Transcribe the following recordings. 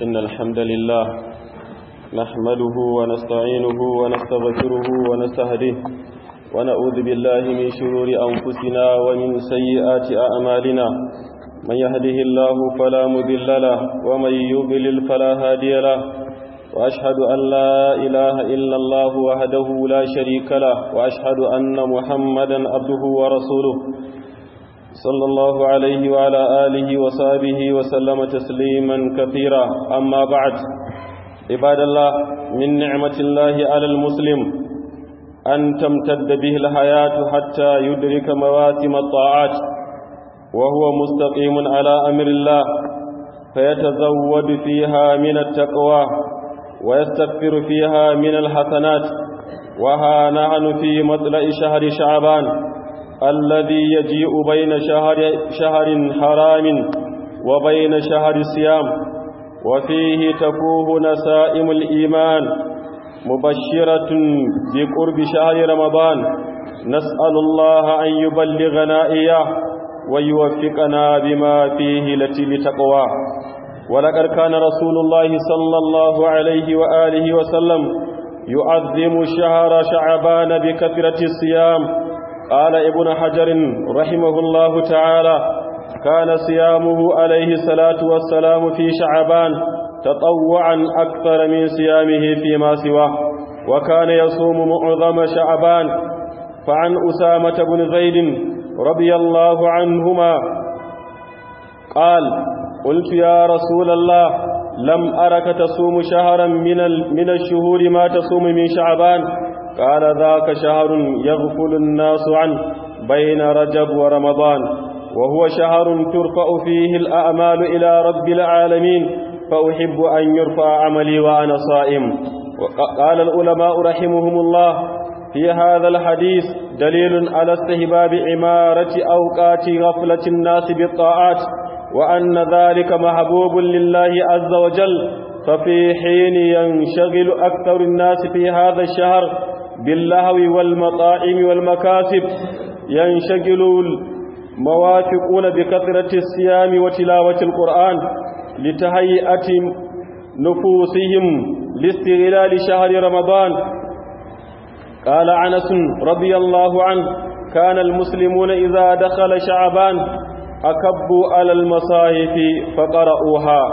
إن الحمد لله نحمده ونستعينه ونستغفره ونستهديه ونعوذ بالله من شرور أنفسنا ومن سيئات أعمالنا من يهده الله فلا مذل له ومن يضلل فلا هادي له وأشهد أن لا إله إلا الله وحده لا شريك له وأشهد أن محمدا عبده ورسوله صلى الله عليه وعلى آله وصحبه وسلم تسليما كثيرا أما بعد عباد الله من نعمة الله على المسلم أن تمتد به الحياة حتى يدرك مواسم الطاعات وهو مستقيم على أمر الله فيتزود فيها من التقوى ويستغفر فيها من الحسنات وها نحن في مطلع شهر شعبان الذي يجيء بين شهر, شهر حرام وبين شهر الصيام وفيه تفوه نسائم الإيمان مبشرة بقرب شهر رمضان نسأل الله أن يبلغنا إياه ويوفقنا بما فيه التي لتقواه ولقد كان رسول الله صلى الله عليه وآله وسلم يعظم شهر شعبان بكثرة الصيام قال ابن حجر رحمه الله تعالى كان صيامه عليه الصلاة والسلام في شعبان تطوعا أكثر من صيامه فيما سواه وكان يصوم معظم شعبان فعن أسامة بن زيد رضي الله عنهما قال قلت يا رسول الله لم أرك تصوم شهرا من من الشهور ما تصوم من شعبان قال ذاك شهر يغفل الناس عنه بين رجب ورمضان وهو شهر ترفع فيه الأعمال إلى رب العالمين فأحب أن يرفع عملي وأنا صائم قال العلماء رحمهم الله في هذا الحديث دليل على استهباب عمارة أوقات غفلة الناس بالطاعات وأن ذلك محبوب لله عز وجل ففي حين ينشغل أكثر الناس في هذا الشهر باللهو والمطاعم والمكاسب ينشغل الموافقون بكثرة الصيام وتلاوة القرآن لتهيئة نفوسهم لاستغلال شهر رمضان قال عنس رضي الله عنه كان المسلمون إذا دخل شعبان أكبوا على المصاحف فقرأوها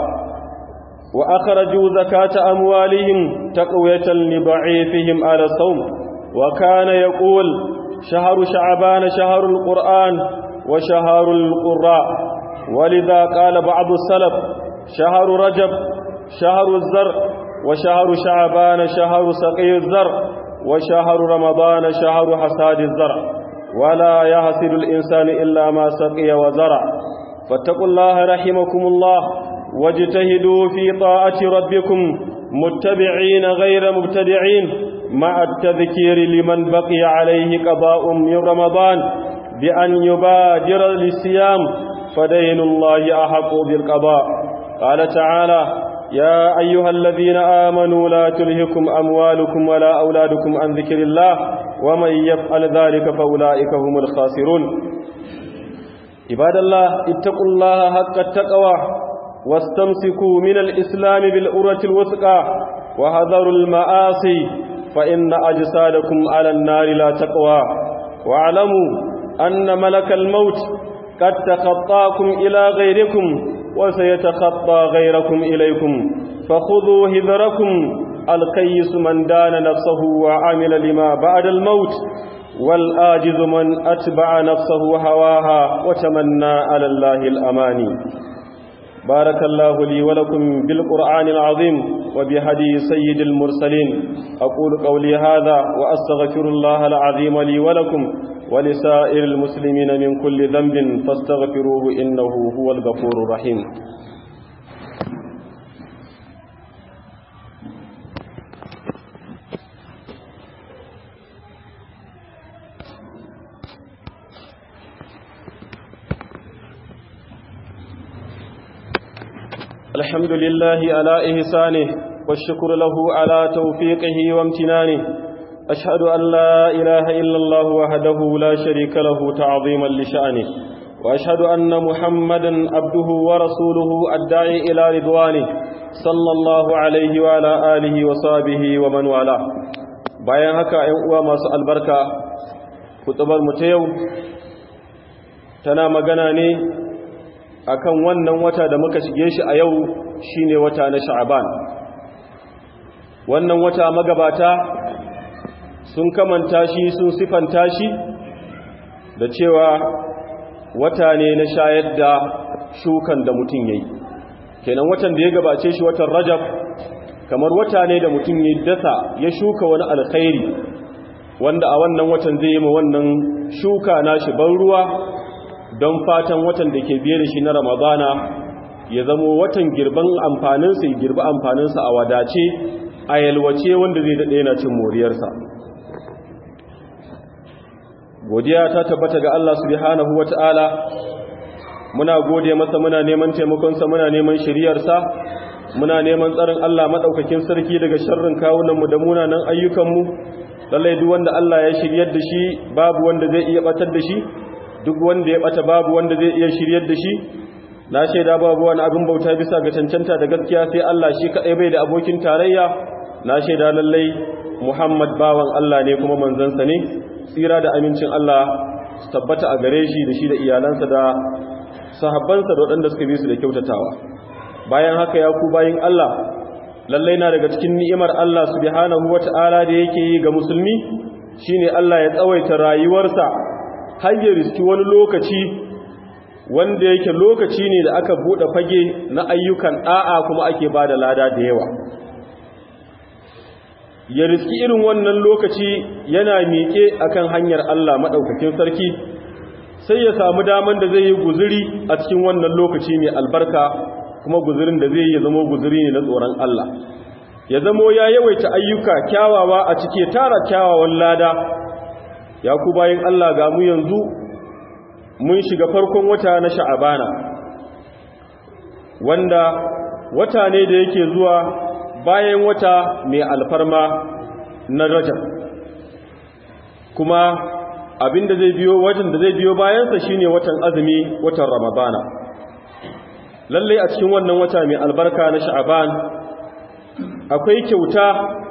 وأخرجوا زكاة أموالهم تقوية لضعيفهم على الصوم وكان يقول شهر شعبان شهر القرآن وشهر القراء ولذا قال بعض السلف شهر رجب شهر الزر وشهر شعبان شهر سقي الزر وشهر رمضان شهر حساد الزرع ولا يحصد الإنسان إلا ما سقي وزرع فاتقوا الله رحمكم الله واجتهدوا في طاعة ربكم متبعين غير مبتدعين مع التذكير لمن بقي عليه قضاء من رمضان بأن يبادر للصيام فدين الله أحق بالقضاء قال تعالى يا أيها الذين آمنوا لا تلهكم أموالكم ولا أولادكم عن ذكر الله ومن يفعل ذلك فأولئك هم الخاسرون عباد الله اتقوا الله حق التقوى واستمسكوا من الإسلام بالأرة الوثقى وهذروا المآسي فإن أجسادكم على النار لا تقوى واعلموا أن ملك الموت قد تخطاكم إلى غيركم وسيتخطى غيركم إليكم فخذوا هذركم القيس من دان نفسه وعمل لما بعد الموت والآجز من أتبع نفسه هواها وتمنى على الله الأماني بارك الله لي ولكم بالقرآن العظيم وبهدي سيد المرسلين أقول قولي هذا وأستغفر الله العظيم لي ولكم ولسائر المسلمين من كل ذنب فاستغفروه إنه هو الغفور الرحيم الحمد لله على إحسانه والشكر له على توفيقه وامتنانه أشهد أن لا إله إلا الله وحده لا شريك له تعظيما لشأنه وأشهد أن محمدا عبده ورسوله الداعي إلى رضوانه صلى الله عليه وعلى آله وصحبه ومن والاه bayan haka ‘yan uwa masu albarka kutubar mu ta yau tana magana ne akan wannan wata da muka shige shi a yau shine wata na sha'aban wannan wata magabata sun kamanta shi sun sifanta shi da cewa wata ne na shayar da shukan da mutum yayi kenan watan da ya gabace shi watan rajab kamar wata ne da mutum ya dasa ya shuka wani alkhairi wanda a wannan watan zai yi ma wannan shuka nashi ban ruwa don fatan watan da ke biye da shi na ramadana ya zamo watan girban amfaninsa ya girbi amfaninsa a wadace a yalwace wanda zai daɗe na cin moriyarsa godiya ta tabbata ga Allah subhanahu wata'ala muna gode masa muna neman taimakonsa muna neman shiriyarsa muna neman tsarin Allah maɗaukakin sarki daga sharrin kawunanmu da munanan ayyukanmu lallai duk wanda Allah ya shiryar da shi babu wanda zai iya batar da shi duk wanda ya bata babu wanda zai iya shiryar da shi na shaida babu wani abin bauta bisa ga cancanta da gaskiya sai Allah shi kaɗai bai da abokin tarayya na shaida lallai Muhammad bawan Allah ne kuma manzansa ne tsira da amincin Allah su tabbata a gare shi da shi da iyalansa da sahabbansa da waɗanda suka bi su da kyautatawa bayan haka ya ku bayin Allah lallai na daga cikin ni'imar Allah subhanahu wata'ala da yake yi ga musulmi shine Allah ya tsawaita rayuwarsa har ya riski wani lokaci wanda yake lokaci ne da aka bude fage na ayyukan da'a kuma ake bada lada da yawa ya riski irin wannan lokaci yana miƙe akan hanyar Allah madaukakin sarki sai ya samu daman da zai yi guzuri a cikin wannan lokaci mai albarka kuma guzurin da zai yi zama guzuri ne na tsoron Allah ya zamo ya yawaita ayyuka kyawawa a cike tara kyawawan lada ya ku bayan Allah ga mu yanzu mun shiga farkon wata na sha'abana wanda wata ne da yake zuwa bayan wata mai alfarma na rajab kuma abinda zai biyo watan da zai biyo bayansa shine watan azumi watan ramadana lallai a cikin wannan wata mai albarka na sha'aban akwai kyauta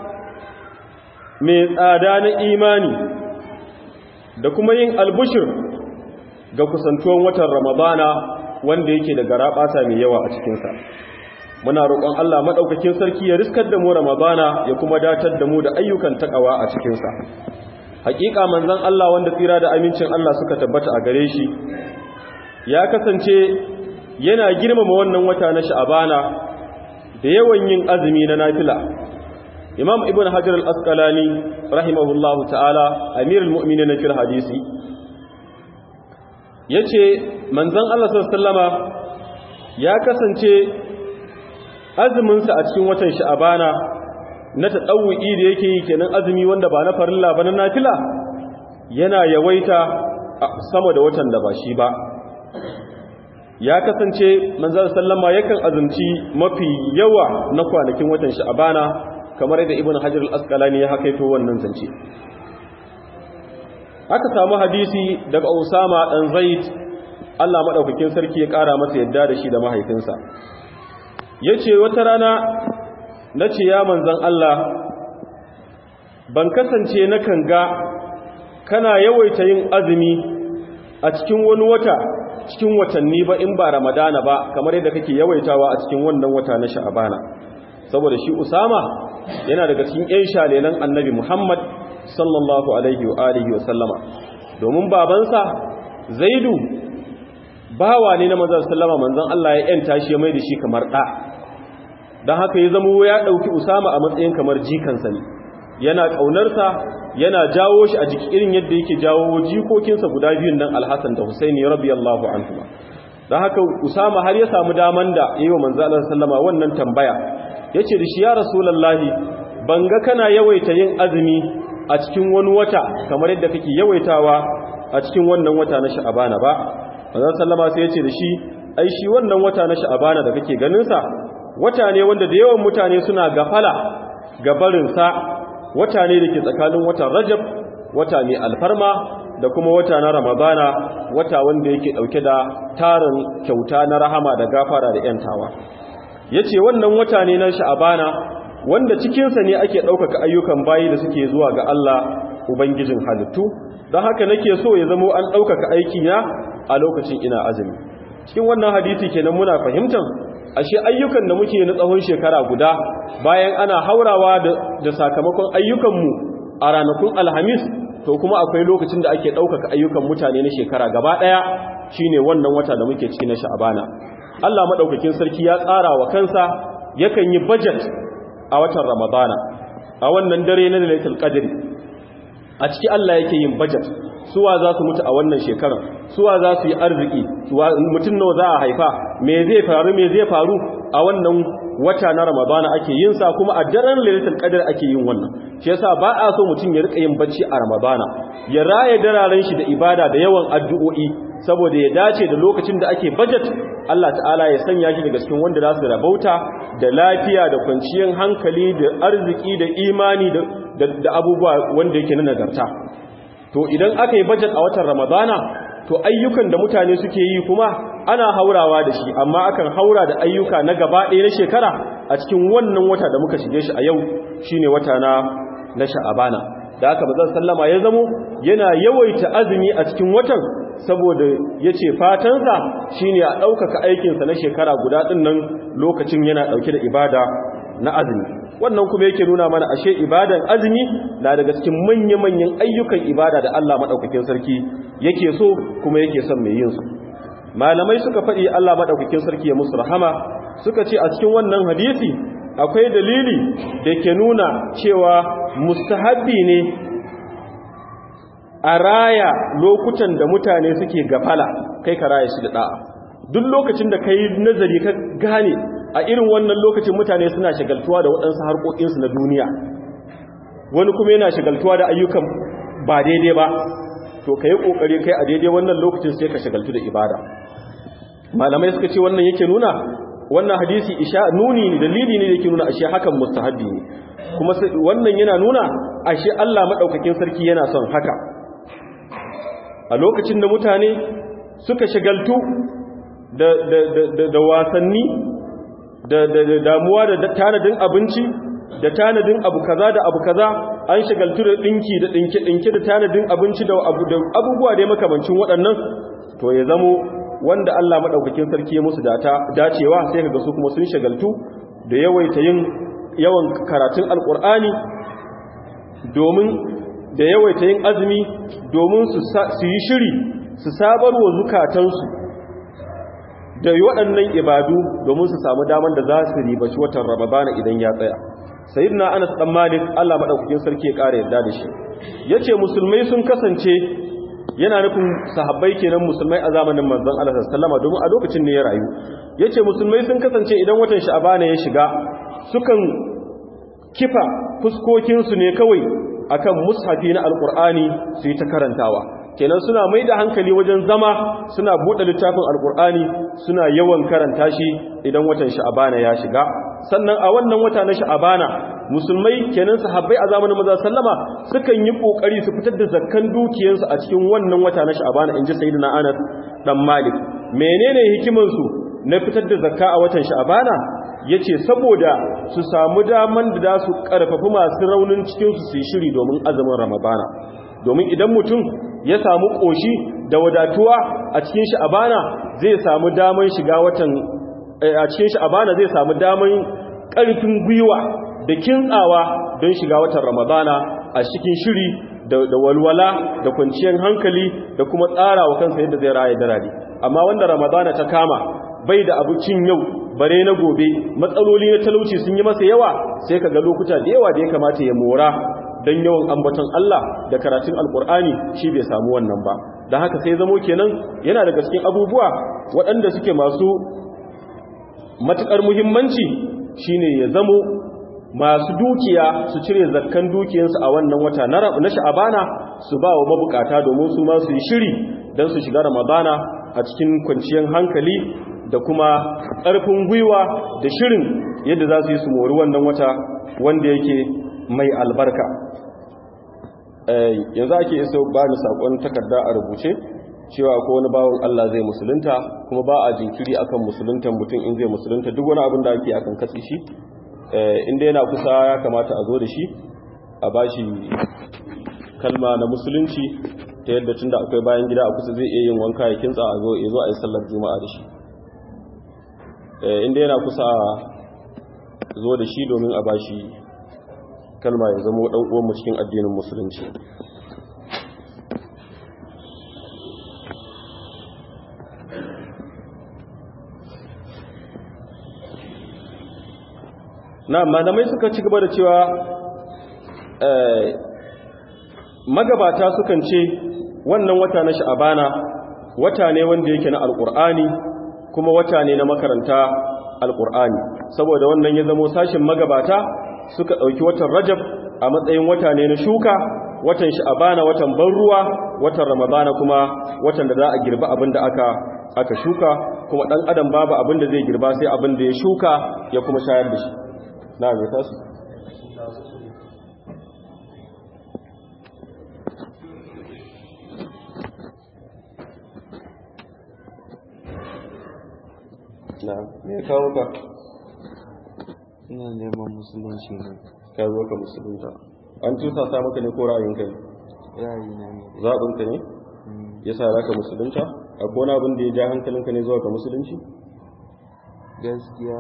mai tsada na imani da kuma yin albushir ga kusantuwan watan ramadana wanda yake da garaɓata mai yawa a cikinsa muna roƙon Allah maɗaukakin sarki ya riskar da mu ramadana ya kuma datar da mu da ayyukan takawa a cikinsa hakika manzon Allah wanda tsira da amincin Allah suka tabbata a gare shi ya kasance yana girmama wannan wata na sha'abana da yawan yin azumi na nafila imam ibn hajar al-asqalani rahimahullahu ta'ala amirul mu'minin fil hadisi yace manzon Allah sallallahu ya kasance azumin sa a cikin watan sha'abana na tadawwi da yake yi kenan azumi wanda ba na farilla ba na nafila yana yawaita sama da watan da ba shi ba ya kasance manzan sallama yakan azumci mafi yawa na kwanakin watan sha'abana kamar yadda ibn hajar al-asqalani ya hakaito wannan zance aka samu hadisi daga usama dan zaid Allah madaukakin sarki ya kara masa yadda da shi da mahaifinsa yace wata rana nace ya manzan Allah ban kasance na ga kana yawaita yin azumi a cikin wani wata cikin watanni ba in ba ramadana ba kamar yadda kake yawaitawa a cikin wannan wata na sha'abana saboda shi usama yana daga cikin ƴan shalelan annabi muhammad sallallahu alaihi wa alihi wa sallama domin babansa zaidu bawa ne na manzon sallama manzon Allah ya yanta shi ya mai da shi kamar ɗa don haka ya zama ya ɗauki usama a matsayin kamar jikansa ne yana ƙaunarsa yana jawo shi a jiki irin yadda yake jawo jikokinsa guda biyun nan alhassan da husaini radiyallahu anhu don haka usama har ya samu daman da yi wa manzalar sallama wannan tambaya ya ce da shi ya rasulallahi ban ga kana yawaita yin azumi a cikin wani wata kamar yadda kake yawaitawa a cikin wannan wata na sha'abana ba manzan sallama sai ya ce da shi ai shi wannan wata na sha'abana da kake ganinsa wata ne wanda da yawan mutane suna gafala gabarinsa wata ne da ke tsakanin watan rajab wata mai alfarma da kuma wata na ramadana wata wanda yake dauke da tarin kyauta na rahama da gafara da yantawa yace wannan wata ne na sha'abana wanda cikinsa ne ake ɗaukaka ayyukan bayi da suke zuwa ga Allah ubangijin halittu don haka nake so ya zamo an ɗaukaka aikina a lokacin ina azumi cikin wannan hadisi kenan muna fahimtar ashe ayyukan da muke na tsawon shekara guda bayan ana haurawa da sakamakon ayyukanmu a ranakun alhamis to kuma akwai lokacin da ake ɗaukaka ayyukan mutane na shekara gaba ɗaya shine wannan wata da muke ciki na sha'abana Allah maɗaukakin sarki ya tsara wa kansa yakan yi budget a watan ramadana a wannan dare na lailatul qadri a ciki Allah yake yin budget suwa za su mutu a wannan shekarar suwa za su yi arziki mutum nawa za a haifa me zai faru me zai faru a wannan wata na ramadana ake yin sa kuma a daren lailatul qadr ake yin wannan shi yasa ba a so mutum ya rika yin bacci a ramadana ya raye dararen shi da ibada da yawan addu'o'i saboda ya dace da lokacin da ake budget Allah ta'ala ya sanya shi daga cikin wanda za su rabauta da lafiya da kwanciyar hankali da arziki da imani da abubuwa wanda yake na nagarta to idan aka yi budget a watan ramadana to ayyukan da mutane suke yi kuma ana haurawa da shi amma akan haura da ayyuka na gaba ɗaya na shekara a cikin wannan wata da muka shige shi a yau shine wata na na sha'abana da aka bazan sallama ya zamo yana yawaita azumi a cikin watan saboda yace fatansa shine a ɗaukaka aikinsa na shekara guda ɗin nan lokacin yana ɗauke da ibada na azumi wannan kuma yake nuna mana ashe ibadan azumi na daga cikin manya-manyan ayyukan ibada da Allah madaukakin sarki yake so kuma yake son mai yin su malamai suka faɗi Allah madaukakin sarki ya musu rahama suka ce a cikin wannan hadisi akwai dalili da ke nuna cewa mustahabbi ne a raya lokutan da mutane suke gafala kai ka raya shi da da'a duk lokacin da kai nazari ka gane a irin wannan lokacin mutane suna shagaltuwa da waɗansu harkokinsu na duniya wani kuma yana shagaltuwa da ayyukan ba daidai ba to ka yi ƙoƙari kai a daidai wannan lokacin sai ka shagaltu da ibada malamai suka ce wannan yake nuna wannan hadisi isha nuni dalili ne da yake nuna ashe hakan mustahabbi ne kuma wannan yana nuna ashe Allah madaukakin sarki yana son haka a lokacin da mutane suka shagaltu da da da da wasanni da damuwa da tanadin abinci da tanadin abu kaza da abu kaza an shagaltu da dinki da dinki dinki da tanadin abinci da abubuwa da makamancin waɗannan to ya zamo wanda Allah madaukakin sarki ya musu data dacewa sai kaga su kuma sun shagaltu da yawaita yin yawan karatun alkur'ani domin da yawaita yin azumi domin su yi shiri su sabarwa zukatansu da waɗannan ibadu domin su samu daman da za su ribaci watan ramadana idan ya tsaya sayyidina anas dan malik Allah madaukakin sarki ya kare yarda da shi yace musulmai sun kasance yana nufin sahabbai kenan musulmai a zamanin manzon Allah sallallahu alaihi domin a lokacin ne ya rayu yace musulmai sun kasance idan watan sha'bana ya shiga sukan kifa fuskokin su ne kawai akan mushafi na alqur'ani su yi ta karantawa kenan suna mai da hankali wajen zama suna buɗe littafin alkur'ani suna yawan karanta shi idan watan sha'abana ya shiga sannan a wannan wata na sha'abana musulmai kenan sahabbai a zamanin maza sallama sukan yi kokari su fitar da zakkan dukiyarsu a cikin wannan wata na sha'abana inji sayyidina Anas dan Malik menene hikiman su na fitar da zakka a watan sha'abana yace saboda su samu daman da za su karfafi masu raunin cikin su su yi shiri domin azumin ramadana domin idan mutum ya samu ƙoshi da wadatuwa a cikin sha'abana zai samu daman shiga watan a cikin sha'abana zai samu daman ƙarfin gwiwa da kintsawa don shiga watan ramadana a cikin shiri da walwala da kwanciyar hankali da kuma tsara wa kansa yadda zai raya darari amma wanda ramadana ta kama bai da abincin yau bare na gobe matsaloli na talauci sun yi masa yawa sai ka ga lokuta da yawa da ya kamata ya mora don yawan ambaton Allah da karatun alkur'ani shi bai samu wannan ba da haka sai zamo kenan yana daga cikin abubuwa waɗanda suke masu matuƙar muhimmanci shine ya zamo masu dukiya su cire zakkan dukiyarsu a wannan wata na sha'abana su ba wa mabukata domin su ma su yi shiri don su shiga ramadana a cikin kwanciyar hankali da kuma ƙarfin gwiwa da shirin yadda za su yi su mori wannan wata wanda yake mai albarka yanzu ake iso ba ni saƙon takarda a rubuce cewa ko wani bawon Allah zai musulunta kuma ba a jinkiri akan musuluntan mutum in zai musulunta duk wani abin da ake akan katsi shi inda yana kusa ya kamata a zo da shi a bashi kalma na musulunci ta yadda tunda akwai bayan gida a kusa zai iya yin wanka ya kintsa a zo ya zo a yi sallar juma'a da shi inda yana kusa zo da shi domin a bashi kalma ya zama dan uwanmu cikin addinin musulunci na malamai suka ci gaba da cewa magabata sukan ce wannan wata na sha'abana wata ne wanda yake na alkur'ani kuma wata ne na makaranta alkur'ani saboda wannan ya zamo sashin magabata suka ɗauki watan rajab a matsayin wata ne na shuka watan sha'abana watan ban ruwa watan ramadana kuma watan da za a girba abin da aka aka shuka kuma ɗan adam babu abin da zai girba sai abin da ya shuka ya kuma shayar da shi na mai tasu na me kawo ka ina neman musulunci ne ka zo ka musulunta an tusa sa maka ne ko ra'ayinka ne yayi na ne zaɓinka ne ya sa za ka musulunta a kona abin da ya ja hankalinka ne zuwa ga musulunci gaskiya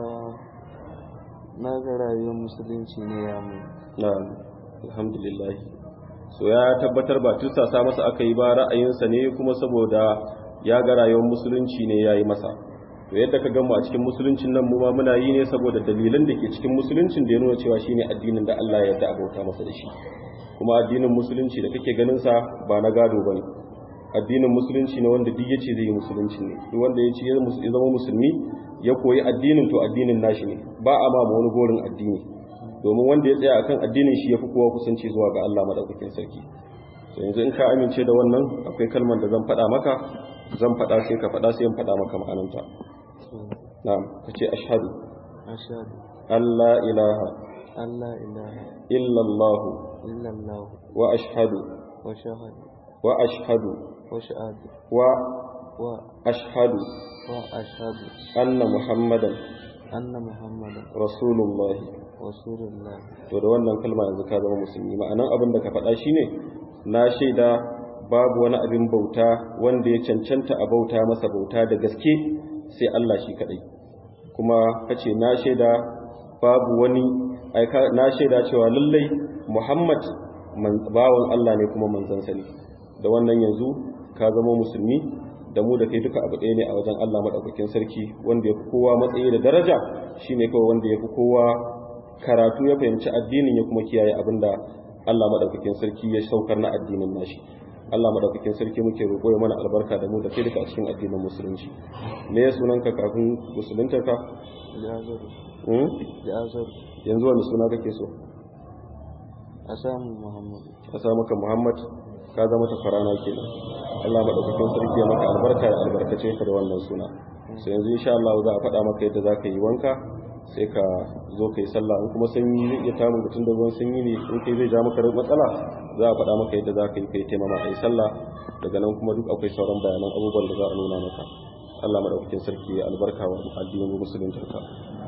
na ga rayuwar musulunci ne ya mu na alhamdulillah so ya tabbatar ba tusa sa masa aka yi ba ra'ayinsa ne kuma saboda ya ga rayuwar musulunci ne ya yi masa to yadda ka gama a cikin musuluncin nan mu ma muna yi ne saboda dalilan da ke cikin musuluncin da ya nuna cewa shine addinin da Allah ya yarda a bauta masa da shi kuma addinin musulunci da kake ganin sa ba na gado bane addinin musulunci ne wanda duk yace zai yi musulunci ne duk wanda yace ya zama musulmi ya koyi addinin to addinin nashi ne ba a ma wani gorin addini domin wanda ya tsaya akan addinin shi yafi kowa kusanci zuwa ga Allah madaukakin sarki to yanzu in ka amince da wannan akwai kalmar da zan faɗa maka zan faɗa sai ka faɗa sai in faɗa maka ma'ananta na'am kace ashhadu ashhadu alla ilaha Allah ilaha illa Allah illallah wa ashhadu wa shahadu wa ashhadu wa shahadu wa wa ashhadu wa ashhadu anna muhammadan anna muhammadan rasulullah rasulullah to da wannan kalma yanzu ka zama musulmi ma'anan abin da ka faɗa shine na shaida babu wani abin bauta wanda ya cancanta a bauta masa bauta da gaske sai Allah shi kadai kuma kace na shaida babu wani aika na shaida cewa lallai Muhammad man bawon Allah ne kuma manzansa ne da wannan yanzu ka zama musulmi da mu da kai duka abu ɗaya ne a wajen Allah madaukakin sarki wanda ya fi kowa matsayi da daraja shine kawai wanda ya fi kowa karatu ya fahimci addinin ya kuma kiyaye abinda Allah madaukakin sarki ya saukar na addinin nashi Allah madaukakin sarki muke roƙo ya mana albarka da mu da kai duka a cikin addinin musulunci me ya sunanka kafin musuluntarka jazaru hmm? jazaru yanzu wani suna kake so a samu muhammad ka sa maka Muhammad ka zama ta farana kenan Allah madaukakin sarki ya maka albarka ya albarkace ka da wannan suna sai yanzu insha Allah za a faɗa maka yadda za ka yi wanka sai ka zo ka yi sallah in kuma sanyi zai iya tamu mutum da ruwan sanyi ne in kai zai ja maka matsala za a faɗa maka yadda za ka yi kai taimama a yi sallah daga nan kuma duk akwai sauran bayanan abubuwan da za a nuna maka Allah madaukakin sarki ya albarka wa addinin musulunci ka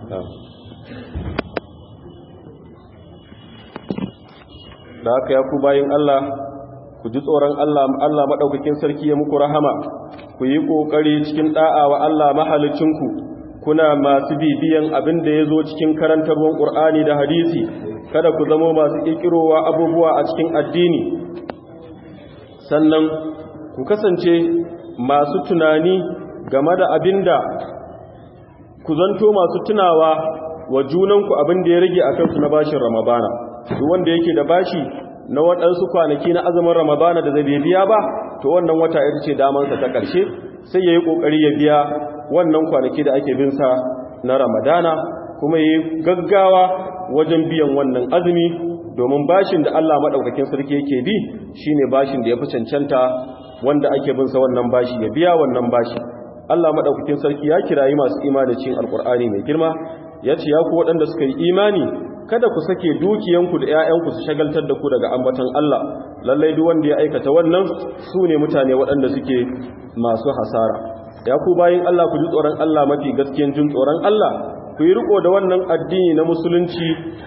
da haka ya ku bayin Allah ku ji tsoron Allah Allah madaukakin sarki ya muku rahama ku yi kokari cikin da'a wa Allah mahalicinku kuna masu bibiyan abin da ya zo cikin karantarwar ƙur'ani da hadisi kada ku zamo masu ƙirƙirowa abubuwa a cikin addini sannan ku kasance masu tunani game da abin da ku zanto masu tunawa wa junanku abin da ya rage a kansu na bashin ramadana duk wanda yake da bashi na waɗansu kwanaki na azumin ramadana da zai biya ba to wannan wata ita ce damansa ta ƙarshe sai ya yi ƙoƙari ya biya wannan kwanaki da ake bin sa na ramadana kuma yi gaggawa wajen biyan wannan azumi domin bashin da Allah maɗaukakin sarki yake bi shine bashin da ya fi cancanta wanda ake bin sa wannan bashi ya biya wannan bashi Allah maɗaukakin sarki ya kirayi masu imani cikin alkur'ani mai girma ya ce ya ku waɗanda suka yi imani kada ku sake dukiyanku da 'ya'yanku su shagaltar da ku daga ambaton Allah lallai duk wanda ya aikata wannan su ne mutane waɗanda suke masu hasara ya ku bayin Allah ku ji tsoron Allah mafi gaskiyan jin tsoron Allah ku yi riko da wannan addini na musulunci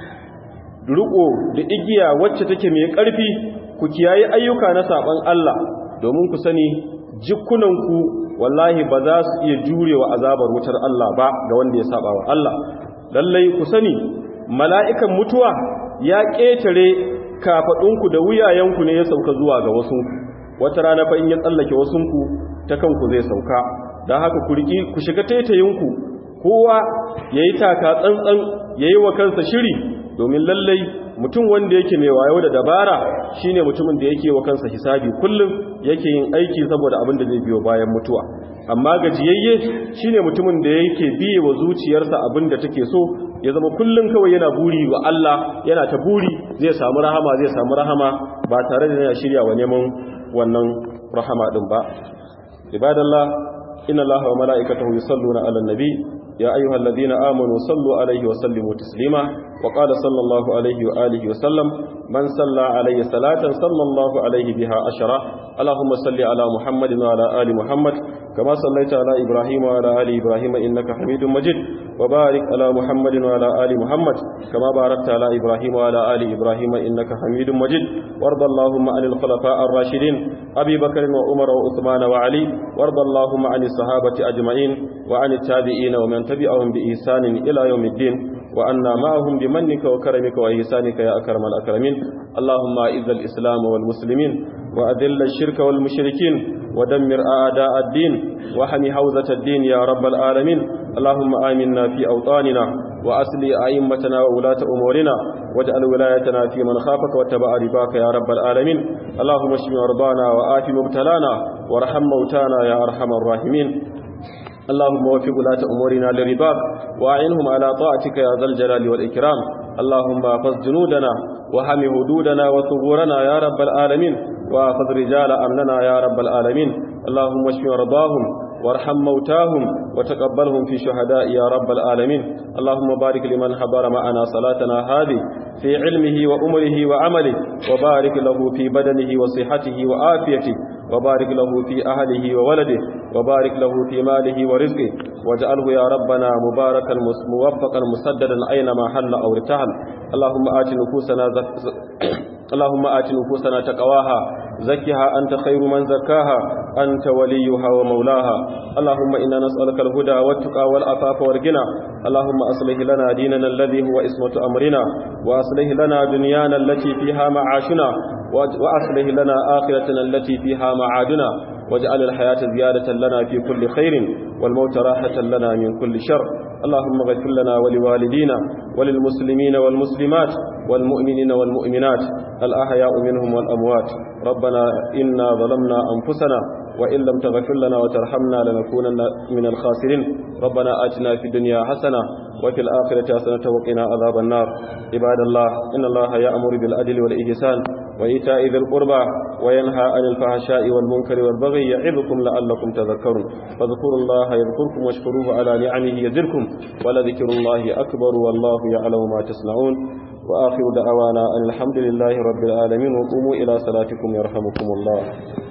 riko da igiya wacce take mai ƙarfi ku kiyaye ayyuka na saban Allah domin ku sani jikunanku wallahi ba za su iya jurewa azabar wutar Allah ba ga wanda ya saba wa Allah lallai ku sani mala'ikan mutuwa ya ƙetare kafaɗunku da wuyayenku ne ya sauka zuwa ga wasunku wata rana fa in ya tsallake wasunku ta kanku zai sauka don haka ku riƙi ku shiga taitayinku kowa ya yi taka tsantsan ya yi wa kansa shiri domin lallai mutum wanda yake mai wayo da dabara shine mutumin da yake wa kansa hisabi kullum yake yin aiki saboda abin da zai biyo bayan mutuwa amma gajiyayye shine mutumin da yake biye wa zuciyarsa abin da take so ya zama kullum kawai yana buri wa Allah yana ta buri zai samu rahama zai samu rahama ba tare da yana shirya wa neman wannan rahama din ba ibadallah inna allaha wa mala'ikatahu yusalluna 'alan nabi يا أيها الذين آمنوا صلوا عليه وسلموا تسليما وقال صلى الله عليه وآله وسلم من صلى عليه صلاة صلى الله عليه بها أشرة اللهم صل على محمد وعلى آل محمد كما صليت على إبراهيم وعلى آل إبراهيم إنك حميد مجيد وبارك على محمد وعلى آل محمد كما باركت على إبراهيم وعلى آل إبراهيم إنك حميد مجيد وارض اللهم عن الخلفاء الراشدين أبي بكر وعمر وعثمان وعلي وارض اللهم عن الصحابة أجمعين وعن التابعين ومن تبعهم بإحسان إلى يوم الدين وأنا معهم بمنك وكرمك وإحسانك يا أكرم الأكرمين اللهم أعز الإسلام والمسلمين وأذل الشرك والمشركين ودمر أعداء الدين وحمي حوزة الدين يا رب العالمين اللهم آمنا في أوطاننا وأصلي أئمتنا وولاة أمورنا واجعل ولايتنا في من خافك واتبع رباك يا رب العالمين اللهم اشف مرضانا وآف مبتلانا وارحم موتانا يا أرحم الراحمين اللهم وفق ولاة أمورنا لرباك وأعنهم على طاعتك يا ذا الجلال والإكرام اللهم احفظ جنودنا وحم حدودنا وثغورنا يا رب العالمين واخذ رجال أمننا يا رب العالمين اللهم اشف مرضاهم وارحم موتاهم وتقبلهم في شهداء يا رب العالمين اللهم بارك لمن حضر معنا صلاتنا هذه في علمه وأمره وعمله وبارك له في بدنه وصحته وآفيته وبارك له في أهله وولده وبارك له في ماله ورزقه واجعله يا ربنا مباركا موفقا مسددا أينما حل أو ارتحل اللهم آت نفوسنا زك... اللهم آت نفوسنا تقواها زكها أنت خير من زكاها أنت وليها ومولاها اللهم إنا نسألك الهدى والتقى والعفاف والغنى اللهم أصلح لنا ديننا الذي هو اسمة أمرنا وأصلح لنا دنيانا التي فيها معاشنا وأصلح لنا آخرتنا التي فيها معادنا واجعل الحياة زيادة لنا في كل خير والموت راحة لنا من كل شر اللهم اغفر لنا ولوالدينا وللمسلمين والمسلمات والمؤمنين والمؤمنات الأحياء منهم والأموات ربنا إنا ظلمنا أنفسنا وإن لم تغفر لنا وترحمنا لنكونن من الخاسرين ربنا آتنا في الدنيا حسنة وفي الآخرة حسنة وقنا عذاب النار عباد الله إن الله يأمر بالعدل والإحسان وإيتاء ذي القربى وينهى عن الفحشاء والمنكر والبغي يعظكم لعلكم تذكرون فاذكروا الله يذكركم واشكروه على نعمه يزدكم ولذكر الله أكبر والله يعلم ما تصنعون وآخر دعوانا أن الحمد لله رب العالمين وقوموا إلى صلاتكم يرحمكم الله